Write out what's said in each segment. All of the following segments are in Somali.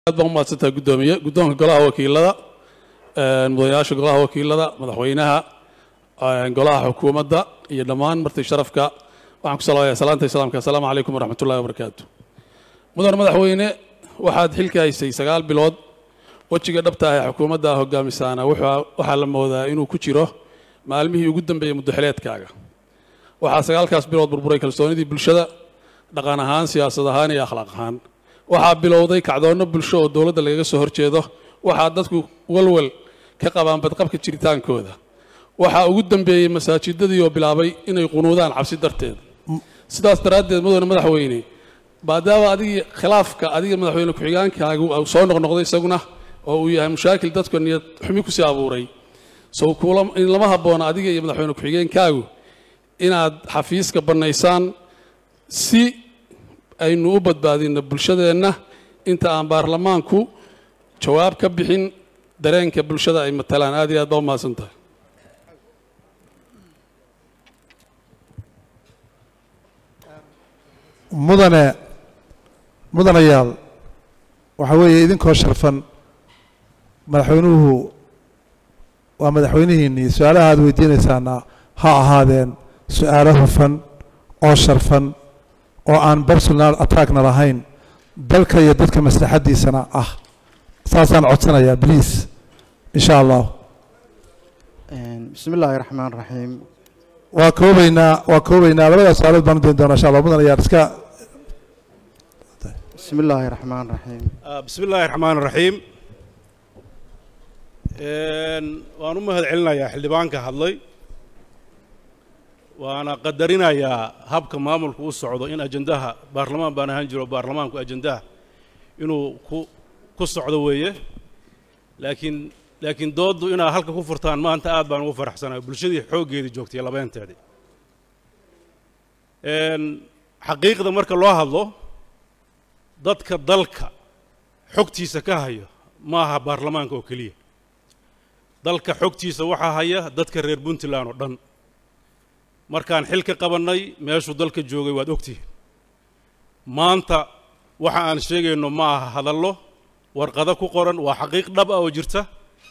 aad baan u mahadsantahay guddoomiye guddoonka golaha wakiilada mudanayaasha golaha wakiilada madaxweynaha golaha xukuumadda iyo dhammaan marti sharafka waxaan ku salaamayaa salaanta islaamka assalaamu calaykum waraxmat ullahi wabarakaatu mudan madaxweyne waxaad xilka haysay sagaal bilood wejiga dhabta ah ee xukuumadda hogaamisaana waxaa la moodaa inuu ku jiro maalmihii ugu dambeeyey muddaxileedkaaga waxaa sagaalkaas bilood burburay kalsoonidii bulshada dhaqan ahaan siyaasad ahaan iyo akhlaaq ahaan waxaa bilowday kacdoonno bulsho oo dowladda lagaga soo horjeedo waxaa dadku walwal ka qabaan badqabka jiritaankooda waxaa ugu dambeeyey masaajidadii oo bilaabay inay qunuudaan cabsi darteed sidaas daraaddeed mudane madaxweyne maadaama adigii khilaafka adiga madaxweyne ku-xigaankaagu soo noqnoqday isaguna oo uu yahay mushaakil dadka niyad xumi kusii abuuray sow in lama habboona adiga iyo madaxweyne ku-xigeenkaagu inaad xafiiska bannaysaan si aynu u badbaadinno bulshadeenna inta aan baarlamaanku jawaab ka bixin dareenka bulshada ay matalaan aad iyo aad baa u mahadsan tahay mudane mudanayaal waxaa weeye idinkoo sharfan madaxweynuhu waa madaxweynihiinnii su-aalaha aad weydiinaysaana ha ahaadeen su-aalo hufan oo sharfan oo aan personal attackna lahayn dalka iyo dadka maslaxaddiisana ah saasaan codsanayaa bliase in sha allah bismi illaahi raxmaan raxiim waa koobaynaa waa koobaynaa labadaas su-aalood baan u dayn doonaa insha allah mudanayaal iska bismi illaahi raxmaan raxiim bismi illaahi raxmaan raxiim waan u mahad celinayaa xildhibaanka hadlay waana qadarinayaa habka maamulku u socdo in ajandaha baarlamaan baan ahaan jiro baarlamaanku ajandaha inuu ku ku socdo weeye laakiin laakiin dooddu inaad halka ku furtaan maanta aad baan ugu faraxsanahay bulshadii xooggeedii joogtay labeenteedii xaqiiqda marka loo hadlo dadka dalka xogtiisa ka haya ma aha baarlamaanka oo keliya dalka xogtiisa waxaa haya dadka reer puntland oo dhan markaan xil ka qabannay meeshuu dalka joogay waad ogtihiin maanta waxa aan sheegayno ma aha hadallo warqado ku qoran waa xaqiiq dhab ah oo jirta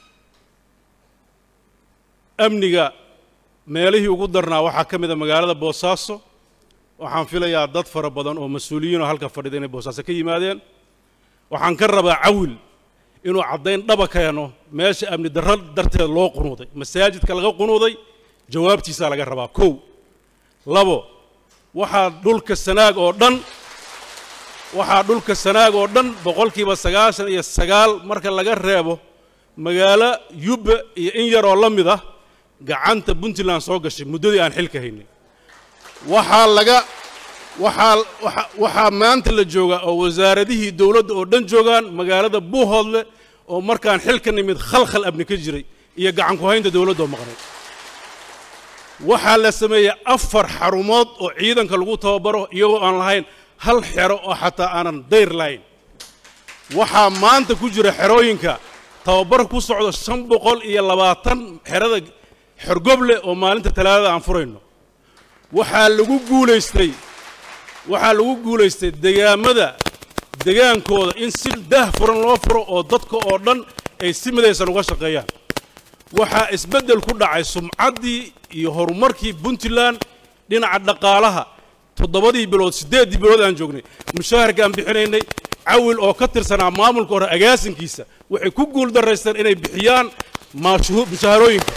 amniga meelihii ugu darnaa waxaa ka mid a magaalada boosaaso waxaan filayaa dad fara badan oo mas-uuliyiinoo halka fadhida inay boosaaso ka yimaadeen waxaan ka rabaa cawil inuu caddayn dhaba keeno meesha amni darro darteed loo qunuuday masaajidka laga qunuuday jawaabtiisaa laga rabaa kow labo waxaa dhulka sanaag oo dhan waxaa dhulka sanaag oo dhan boqolkiiba sagaashan iyo sagaal marka laga reebo magaalo yubba iyo in yaroo la mid ah gacanta puntland soo gashay muddadii aan xilka haynay waxaa laga waxaa waxaa maanta la joogaa oo wasaaradihii dowladda oo dhan joogaan magaalada buuhoodle oo markaan xilka nimid khalkhal abni ka jiray iyo gacan ku haynta dowladda oo maqnay waxaa la sameeyey afar xarumood oo ciidanka lagu tababaro iyagoo aan lahayn hal xero oo xataa aanan dayr lahayn waxaa maanta ku jira xerooyinka tababar ku socdo shan boqol iyo labaatan xerada xorgoble oo maalinta talaadada aan furayno waxaa lagu guulaystay waxaa lagu guulaystay degaamada degaankooda in si daah furan loo furo oo dadka oo dhan ay si midaysan uga shaqeeyaan waxaa isbeddel ku dhacay sumcaddii iyo horumarkii puntland dhinaca dhaqaalaha toddobadii bilood siddeeddii bilood aan joognay mushaharka aan bixinaynay cawil oo ka tirsanaa maamulka hore agaasinkiisa waxay ku guul daraysteen inay bixiyaan mushaharooyinka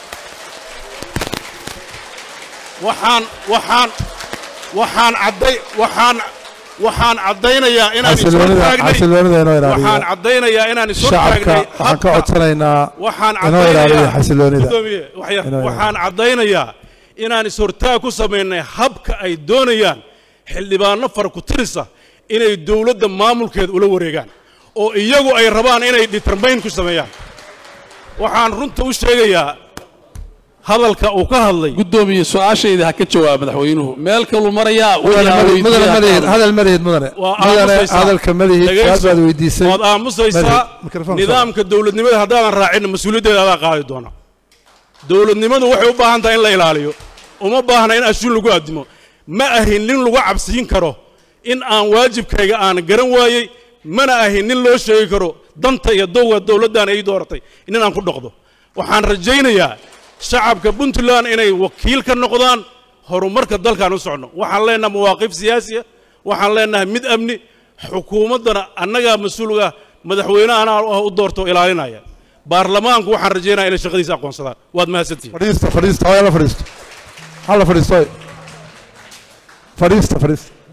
waxaan waxaan waxaan cadday waxaan waxaan caddaynayaa inaan waxaan caddaynayaa inaan shacabka waxaan ka codsanaynaa waxaan inoo ilaaliyo xasiloonida waxaan caddaynayaa inaan is-hortaag ku samaynay habka ay doonayaan xildhibaano fara ku tirisa inay dowladda maamulkeeda ula wareegaan oo iyagu ay rabaan inay determayn ku sameeyaan waxaan runta u sheegayaa hadalka uu ka hadlay guddoomiye su-aashayda ha ka jawaab madaxweynuhu meel kaluu marayaa mudane malihid hadal malihid mudane mudane hadalka malihid su-aal baad weydiisay waad aamusaysaa nidaamka dowladnimada haddaadan raacinna mas-uuliyaddeeda adaa qaadi doona dowladnimadu waxay u baahan tahay in la ilaaliyo uma baahna in ashuun lagu addimo ma ahin nin lagu cabsiin karo in aan waajibkayga aan garan waayey mana ahin nin loo sheegi karo danta iyo dowga dowladdan ay dooratay nin aan ku dhaqdo waxaan rajaynayaa shacabka puntland inay wakiil ka noqdaan horumarka dalkaan u socno waxaan leenahay mawaaqif siyaasiya waxaan leenahay mid amni xukuumaddana annagaa mas-uulga madaxweynehana u doorto ilaalinaya baarlamaanku waxaan rajaynaya inay shaqadiisa aqoonsadaan waad mahadsantihin fadhiista fadhiista hooya la fadhiisto hala fadhiisto fadhiista fadhiista